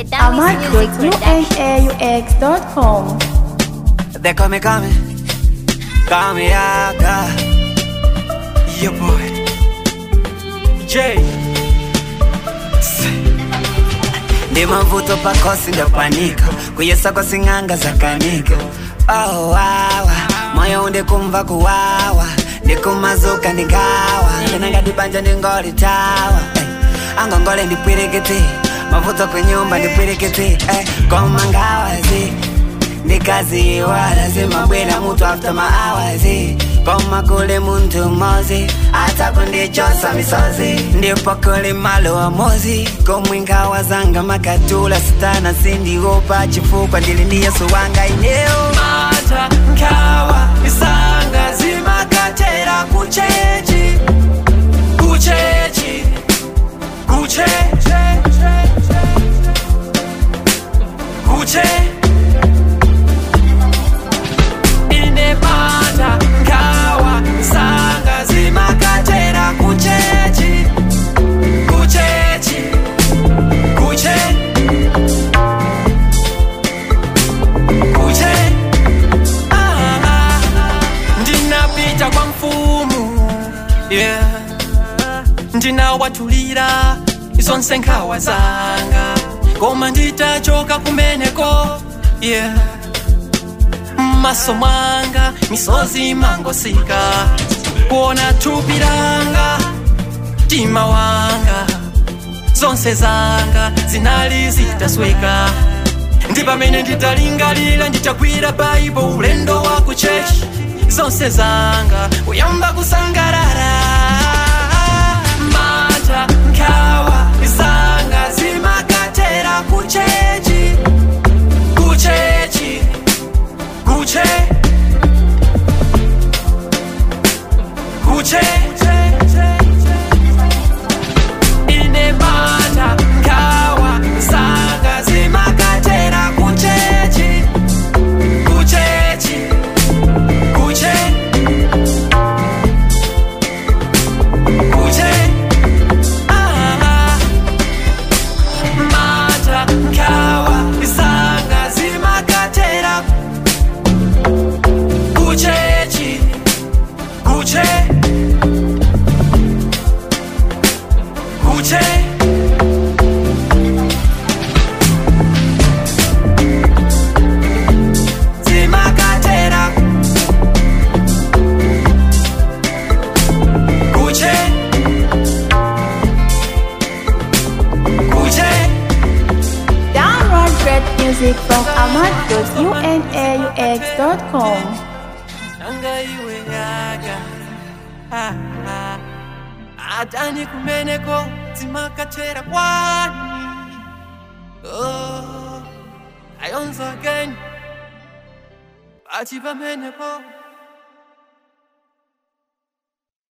ahmad.unaux.com. They call me coming, call me Aga. Your boy, J. Ndi mavuto pakosi ndapanika kuyesa kwa sing'anga zakanika oh, wawa moyo undikumva kuwawa ndikumazuka ndingawa ndinangadibanja ndingolitawa hey. angongole ndipwirikiti mavuto kwenyumba ndipwirikiti hey. koma ngawazi ndikaziwa lazima bwera mutu after my hours koma kule muntu mozi hata kundichosa misozi ndipo kuli malo amozi komwingawa zanga makatula sitana sindiopa chifukwa ndili ndi yesu wanga ineo mata nkawa isanga zimakatera kuchechi kuchechi kuche kuche ine mata nkawa isanga zimakatera kuchechi kuchechi kuche kuche Ah, ndinapita kwa mfumu yeah. ndinawatulira zonse nkhawa zanga koma nditachoka kumeneko yeah. mmaso mwanga misozi mangosika kuona thupi langa mtima wanga zonse zanga zinali zitasweka ndi pamene nditalingalira nditagwira baibo ulendo wa ku chechi zonse zanga kuyamba kusangalala mata nkhawa zanga zimakatera kuchechi kuchechi kuche kuche ine mata nkhawa zanga zimakatera kuchechi kuchechi kuche kuche ah, mata nkhawa zanga zimakatera kuchechi kuche kuche zimakatera kuche kuche Download great music from ahmad.unaux.com. nanga iwe yaga Ah, ah. atani kumeneko zimakatera kwani oh, ayonzo again ati pameneko